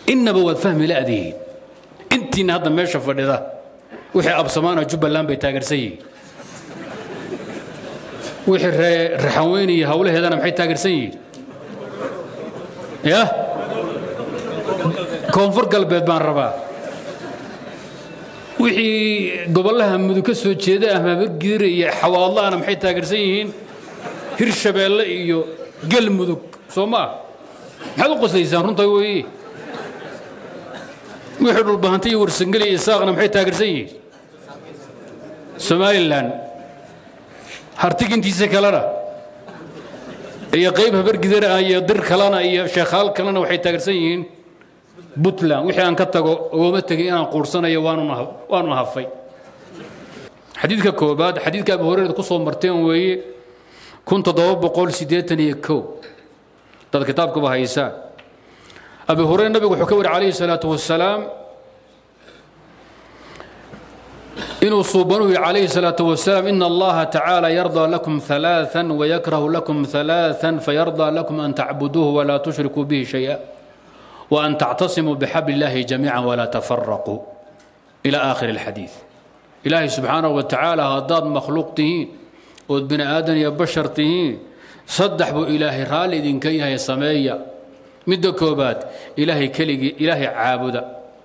innaba waad fahmi la'dihiin intiina hadda meesha fadhida wixii absamaana jubbaland bay taageersan yihiin wixii raxanweyn iyo hawlaheedana maxay taageersan yihiin ya koonfur galbeed baan rabaa wixii gobollaha mudug ka soo jeeda ahmaabargiire iyo xawaadlahana maxay taageersan yihiin hirshabeelle iyo galmudug soo maa maxaad u qoslaysaan runta weeye wixii dhulbahanta iyo warsangeli iyo saaqna maxay taageersan yihiin somalilan hartigintiisa kalena iyo qayb habargidara ah iyo dir kalena iyo sheekhaal kalena waxay taageersan yihiin puntland wixii aan ka tago ooma tegin inaan quursanayo waanu hafay xadiidka koobaad xadiidka abu hureyra ku soo marteen weeye kun toddoba boqol siddeetan iyo kow dad kitaabkaba haysaan abu hureyre nabigu wuxuu ka wari calayhi salaatu wasalaam inuu suubanuhu calayhi salaatu wasalaam ina allaha tacaala yardaa lakum ثalaaثa wayakrahu lakum ثalaaثa fayardaa lakum an tacbuduuhu walaa tushrikuu bihi shayئa وأن تعتصموا بحبل الله جميعا ولا تفرقوا إلى آخر الحديث إلهي سبحانه وتعالى هداد مخلوق تهين ود بني آدم يا بشر تهين صدح بو إلهي رالي دين كيها يا سمية مد كوبات إلهي كلي إلهي عابدا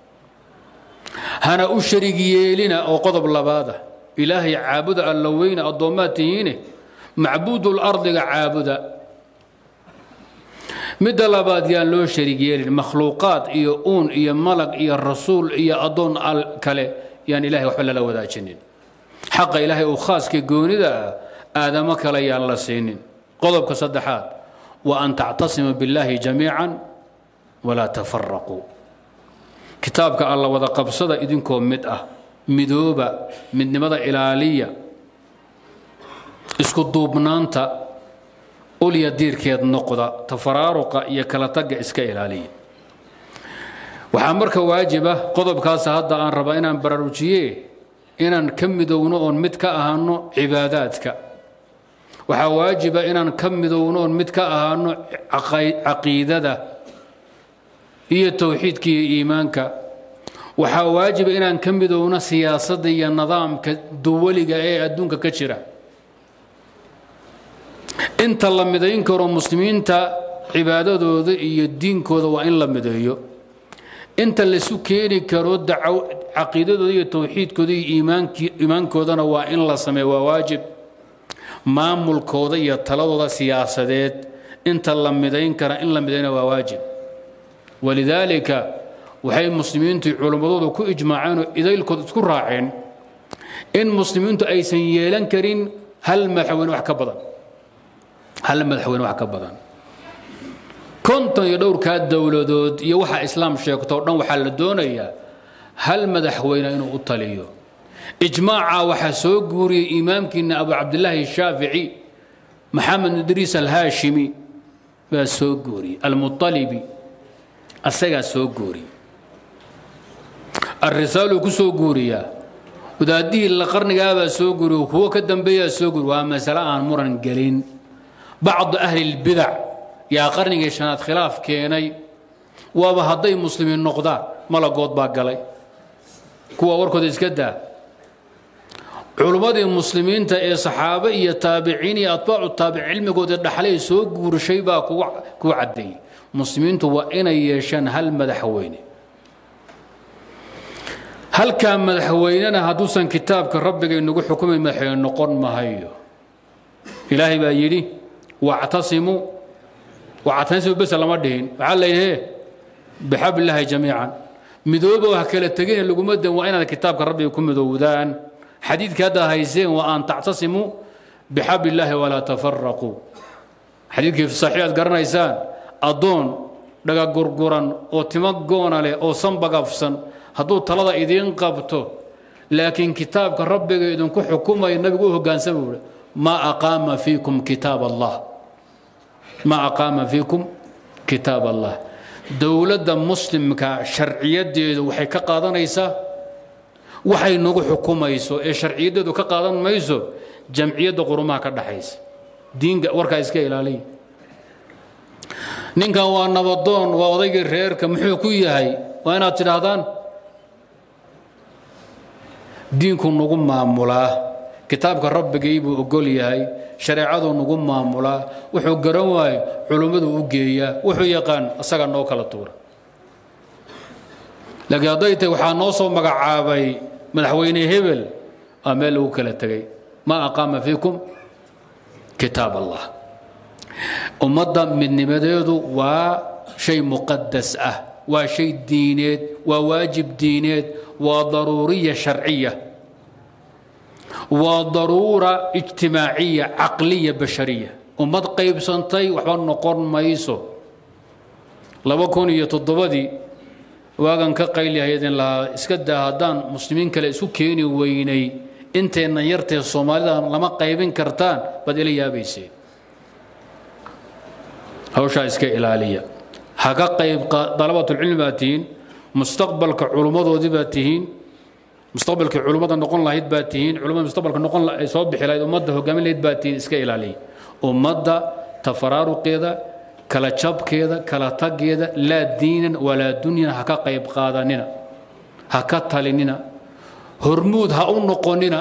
هنا أشرق يلنا أو قضب لبادة إلهي عابدا اللوين الضومات تهينه معبود الأرض عابدا midda labaad yaan loo sharig yeelin makhluuqaad iyo uun iyo malag iyo rasuul iyo addoon al kale yaan ilahay waxba lala wadaajinin xaqa ilaahay uu khaaska goonida ah aadamo kale yaan la siinin qodobka saddexaad wa an tactasimu billaahi jamiican walaa tafaraquu kitaabka alla wada qabsada idinkoo mid ah midooba midnimada ilaaliya isku duubnaanta ulya diirkeed noqda tafaraaruqa iyo kala tagga iska ilaaliya waxaa marka waajiba qodobkaas hadda aan rabaa inaan baraarujiye inaan ka midowno oon mid ka ahaano cibaadaadka waxaa waajiba inaan ka midowno oon mid ka ahaano caqiidada iyo towxiidka iyo iimaanka waxaa waajiba inaan ka midowno siyaasadda iyo nidaamka duwaliga ee adduunka ka jira inta la midayn karo muslimiinta cibaadadooda iyo diinkooda waa in la mideeyo inta laisu keeni karo caqiidadooda iyo towxiidkooda iyo iimaankoodana waa in la sameeyo waa waajib maamulkooda iyo taladooda siyaasadeed inta la midayn kara in la midayna waa waajib walidaalika waxay muslimiintu culimmadoodu ku ijmaaceen oo idaylkood isku raaceen in muslimiintu aysan yeelan karin hal madaxweyne wax ka badan hal madaxweyne wax ka badan konton iyo dhowrkaa dowladood iyo waxa islaam sheegto o dhan waxaa la doonayaa hal madaxweyne inuu u taliyo ijmaaca waxaa soo guuriyey imaamkiina abu cabdilaahi shaafici maxamed idriis alhaashimi baa soo guuriyey almualibi asagaa soo guuriyey alrisaaluu ku soo guuriyaa wadaadihii la qarnigaabaa soo guuriy kuwo ka dambeeyaa soo guuriy waa masale aan muran gelin bacdu ahli lbidac yaa qarnigii shanaad khilaaf keenay waaba hadday muslimiin noqdaan malagood baa galay kuwa warkooda iska daa culummadii muslimiinta ee saxaabe iyo taabiciin iyo atbaacu taabic cilmigooda dhaxlay soo guurshay baa ku caddeeyey muslimiintu waa inay yeeshaan hal madaxweyne halkaa madaxweynena hadduusan kitaabka rabbiga inagu xukumay madaxweyne noqon mahayo ilaahay baa yidhi wactasimuu wactasimu bes lama dhihin waxaa layidhi bixablillaahi jamiican midooba ha kala tegina laguma dan waa inaad kitaabka rabbiga ku midoowdaan xadiidka haddaad hayseen waa an tactasimuu bixablillaahi walaa tafaraquu xadiidkii saxiix aad garanaysaan addoon dhagagurguran oo timo goona leh oo sanbagafsan hadduu talada idiin qabto laakiin kitaabka rabbiga idinku xukumaya nabigu u hoggaansama buuhi ma aqaama fiikum kitaab allah ma aqaama fiikum kitaab allah dowladda muslimka sharciyadeedu waxay ka qaadanaysaa waxay nagu xukumayso ee sharciyadeedu ka qaadan mayso jamciyadda qurumaha ka dhaxaysa diinka warkaa iska ilaaliya ninkan waa nabadoon waa odaygii reerka muxuu ku yahay waa inaad tidhaahdaan diinku nagu maamulaa kitaabka rabbigii buu ogol yahay shareecaduu nagu maamulaa wuxuu garan waayo culummadu u geeyaa wuxuu yaqaan asaga noo kala tuura laakiin hadday tahay waxaa noo soo magacaabay madaxweyne hebel aa meel lagu kala tegay maa aqaama fiikum kitaab allah ummadda midnimadeedu waa shay muqadas ah waa shay diineed waa waajib diineed waa daruuriya sharciya waa daruura ijtimaaciya caqliya bashariya ummad qaybsantay waxba noqon mayso laba kun iyo toddobadii waagan ka qaylihaydin lahaa iska daa haddaan muslimiin kale isu keeni weynay inteenna yartee soomaalida lama qaybin kartaan baad ila yaabayseen hawshaa iska ilaaliya ha ka qayb dalabatulcilmi baad tihiin mustaqbalka culummadoodii baad tihiin mustaqbalkii culummada noqon lahayd baad tihiin culummada mustaqbalka noqon ay soo bixi lahayd ummadda hogaamin lahayd baad tihiin iska ilaaliya ummadda tafaraaruqeeda kala jabkeeda kala taggeeda laa diinan walaa dunyan ha ka qayb qaadanina ha ka talinina hormuud ha u noqonina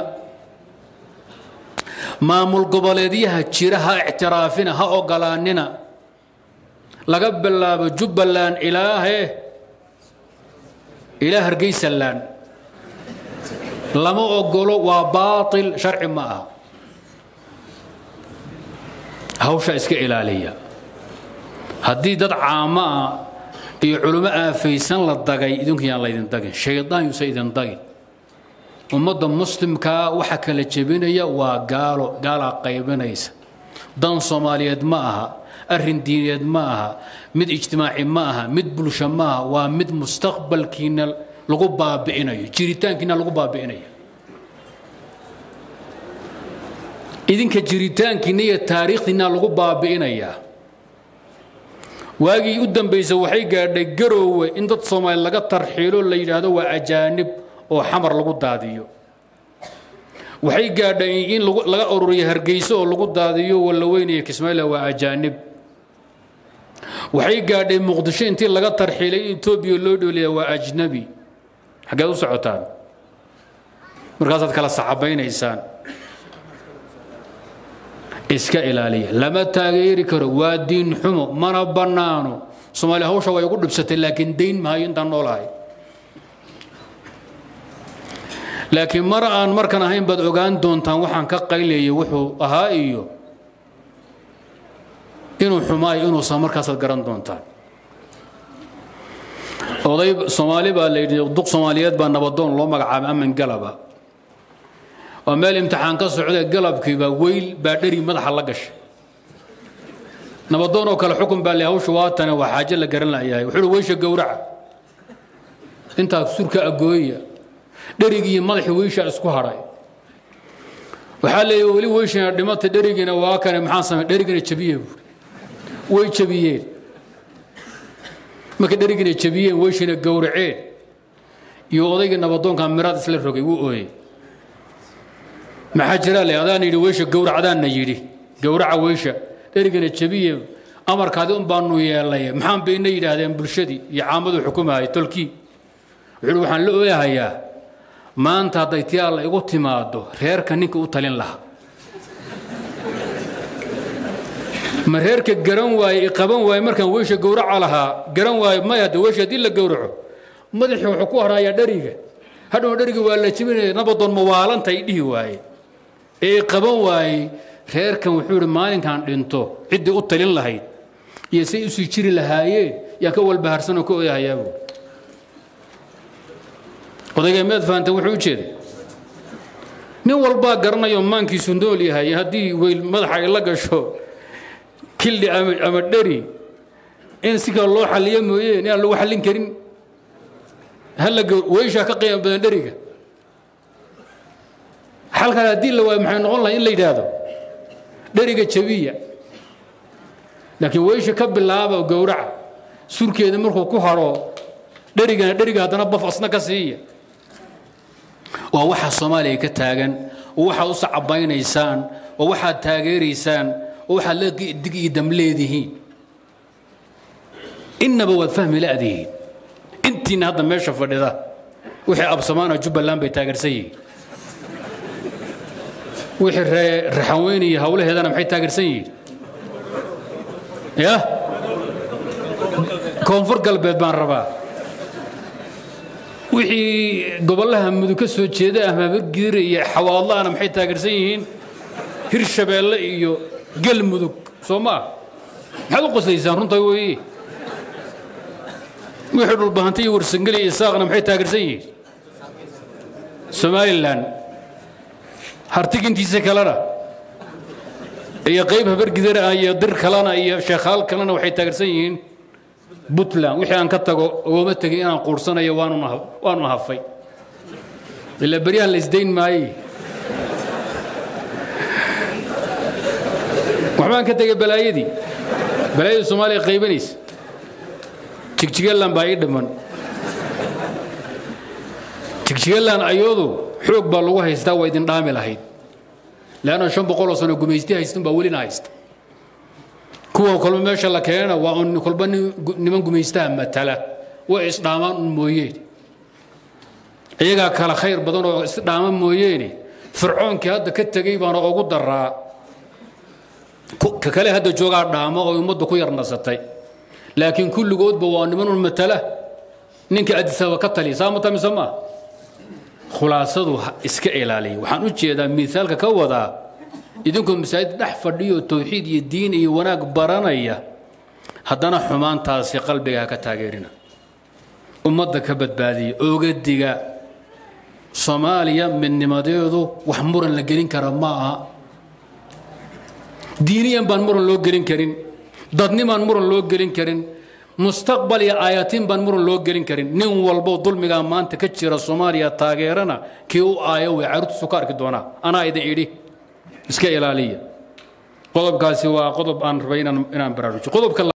maamul goboleedyaha jira ha ictiraafina ha ogolaanina laga bilaabo jubbaland ilaahe ilaa hargeysaland lama ogolo waa baatil sharci ma aha hawsha iska ilaaliya haddii dad caamo ah iyo culummo aafaysan la dagay idinku yaan laydin dagin shaydaan yuusa idin dagin ummadda muslimkaa waxa kala jebinaya waa gaalo gaalaa qaybinaysa dan soomaaliyeed ma aha arrin diineed ma aha mid ijtimaaci ma aha mid bulsho ma aha waa mid mustaqbalkiina lagu baabi'inayo jiritaankiina lagu baabi'inayo idinka jiritaankiina iyo taariikhdiina lagu baabi'inayaa waagii u dambaysa waxay gaadhay garoowe in dad soomaali laga tarxiilo la yidhaahdo waa ajaanib oo xamar lagu daadiyo waxay gaadhay in laga ururiyo hargeyso oo lagu daadiyo wallaweyn iyo kismaayila waa ajaanib waxay gaadhay muqdisho intii laga tarxiilay in etoobiya loo dhooliya waa ajnabi xaggeed u socotaan markaasaad kala saxabaynaysaan iska ilaaliya lama taageeri karo waa diin xumo mana bannaano soomaaliya hawsha way ugu dhibsatay laakiin dayn mahayo intaan noolahay laakiin mar aan markan ahayn baad ogaan doontaan waxaan ka qaylayay wuxuu ahaa iyo inuu xumaayo inuusan markaasaad garan doontaan oday soomaali baa la yidhi duq soomaaliyeed baa nabadoon loo magacaabay aman galaba waa meel imtixaan ka socda galabkiiba weyl baa dheri madaxa la gashay nabadoon oo kale xukun baa le hawsha waatane waa xaaje la garan layahay wuxuu weysha gowraca intaa surka agooya dherigii madaxii weyshaa isku hadhay waxaa leeyahy weli weyshana dhimata dherigiina waa kane maxaa samey dherigina jabiye buuri way jabiyeen markay dherigina jabiyeen weyshina gowraceen iyo odaygii nabadoonka miraad isla rogay wuu ooyey maxaa jira le adaan yidhi weysha gowrac adaanna yidhi gowraca weysha dherigina jabiye amarkaadi un baanu yeelay maxaan bayna yidhaahdeen bulshadii iyo caamadu xukumahay tolkii wuxuu waxaan la ooyahayaa maanta hadday tii alla igu timaado reerka ninka u talin lahaa ma reerka garan waaye qaban waaye markaan weysha gowraca lahaa garan waaye may hadde weysha haddii la gowraco madaxii wuxuu ku harayaa dheriga hadhow dheriga waa la jibinaya nabadoon mawaalantay dhihi waaye ee qaban waayey reerkan wuxuu ihi maalinkan dhinto ciddii u talin lahayd iyo say usii jiri lahaayeen yaan ka walbaharsanoo ka oyahayaabuu odayga meed fahanta wuxuu u jeeday nin walbaa garanayo maankiisu nool yahay haddii weyl madaxa ay la gasho killi ama dheri in si kale loo xalliyo mooyeen inaan lagu xallin karin halla weyshaa ka qiimo badan dheriga xalkan haddii la waayo maxay noqon lahay in la yidhaahdo dheriga jabiya laakiin weysha ka bilaaba gowraca surkeeda markuu ku haro dherigana dheriga haddana baf asna ka siiya waa waxaa soomaaliya ka taagan oo waxaad u sacabaynaysaan oo waxaad taageeraysaan oo waxaad la dig iyo dam leedihiin innaba waad fahmi la'dihiin intiina hadda meesha fadhida wixii absamaana jubbaland bay taageersan yihiin wixii raxanweyn iyo hawlaheedana maxay taageersan yihiin ya koonfur galbeed baan rabaa wixii gobollaha mudug ka soo jeeda ah maabargiire iyo xawaadla'ana maxay taageersan yihiin hirshabeelle iyo galmudug soo ma ah maxaad u qoslaysaan runta weeye wixii dhulbahanta iyo warsangeli iyo saaqna maxay taageersan yihiin somalilan hartigintiisa kalena iyo qayb habargidar ah iyo dir kalena iyo sheekhaal kalena waxay taageersan yihiin puntland wixii aan ka tago ooma tegin inaan quursanayo waanu hafay ilaa beryahan la isdayn maaye waxbaan ka tegay balaayadii balaayadii soomaaliya qaybanaysa jigjigalan baa ii dhiman jigjigalan ayadu xoog baa lagu haystaa waa idin dhaami lahayd leanna shan boqoloo sano gumaysti haystun baa welina haysta kuwa kolba meesha la keenana waa un kolba niman gumaystaha matala way isdhaamaan un mooyeen iyagaa kala khayr badan oo isdhaama mooyeene fircoonkii hadda ka tegey baana ugu daraa ka kale hadda joogaa dhaamo oo ummadda ku yar nasatay laakiin kulligoodba waa niman un matala ninka adisaba ka taliya saa mata mise maa khulaasadu iska ilaaliya waxaan u jeedaa miaalka ka wadaa idinkoo masaajid dhex fadhiyo towxiid iyo diin iyo wanaag baranaya haddana xumaantaasi qalbiga ha ka taageerina ummadda ka badbaadiya ogadiga soomaaliya midnimadeedu wax muran la gelin kara ma aha diiniyan baan muran loo gelin karin dadnimaan muran loo gelin karin mustaqbal iyo aayatiin baan muran loo gelin karin nin walbo dulmigaa maanta ka jira soomaaliya taageerana kii u aayo way caruurtiisu ka arki doonaa anaa idin idhi iska ilaaliya qodobkaasi waa qodob aan rabay inaan baraarujiyo qodobka